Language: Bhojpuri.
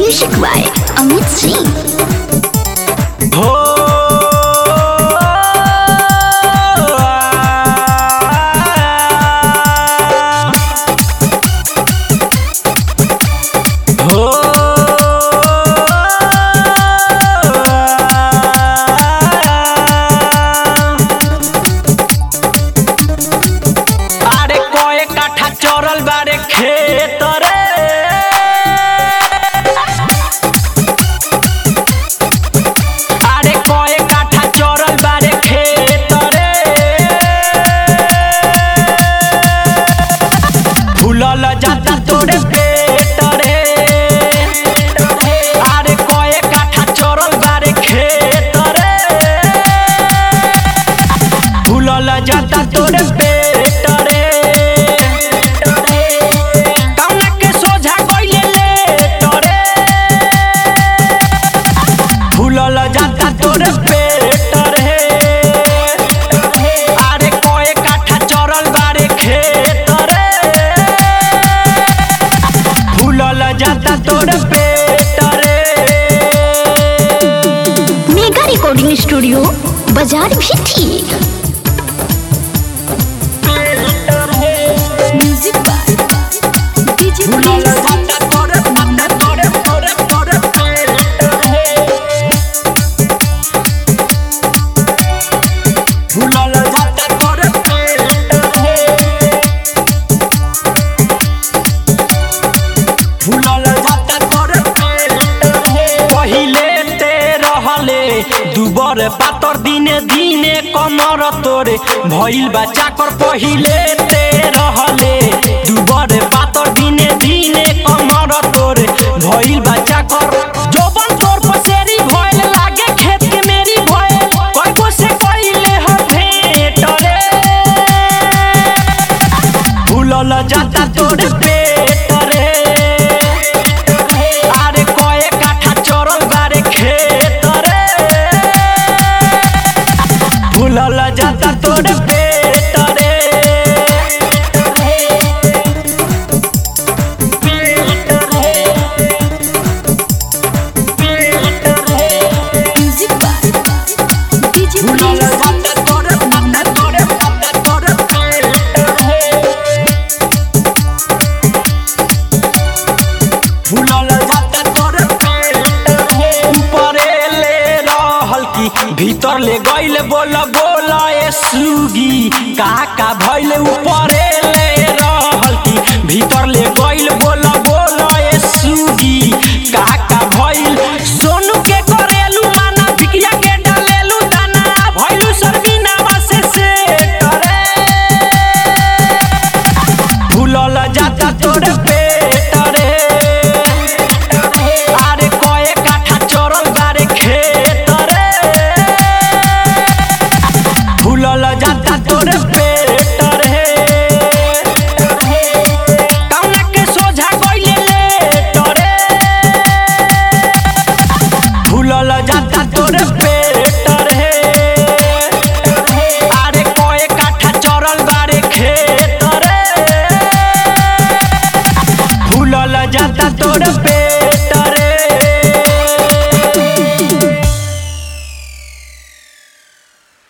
म्यूजिक बाय अमित सिंह हो हो अरे कोए काठा चोरल बारे खेत रे আরে কয়ে কাঠা চরল বারে খেতরে ফুলল যাতা তোরে পেটরে আরে কয়ে কাঠা চরল বারে খেতরে ফুলল যাতা তোরে পেটরে কাউনা के सोझा কইলে লেটরে ফুলল যাতা তোর পেট রে আরে কয়ে কাঠা চরল বারে খেত রে ফুলল যাতা তোর পেট রে मेगा रिकॉर्डिंग स्टूडियो बाजार भी ठीक म्यूजिक बाय डीजे ফুলল যাতা তোর মাথা তোর তোর তোর পেট রে ফুলল যাতা তোর পেট রে फूलल जाता तोर पहिले ते रहले दुबर पातर दिने दिने कमर तोरे भइल बा चाकर पहिले ते रहले दुबर पातर दिने दिने कमर तोरे भइल बा चाकर जोबन तोर पसेरी भइल लागे खेत के मेरी भइल कोई को से कइले ह भेट रे फूलल जाता तोर पेट रे আরে কয়ে কাঠা চরল বারে খেত রে ফুলল যাতা তোর পেট রে म्यूजिक बाय डीजे ফুলল যাতা তোর মাথা তোর মাথা তোর পেট রে फूलल जाता तोर ऊपरे ले रहल की भीतर ले गइल बोल बोल ए सुगी का का भइल ऊपरे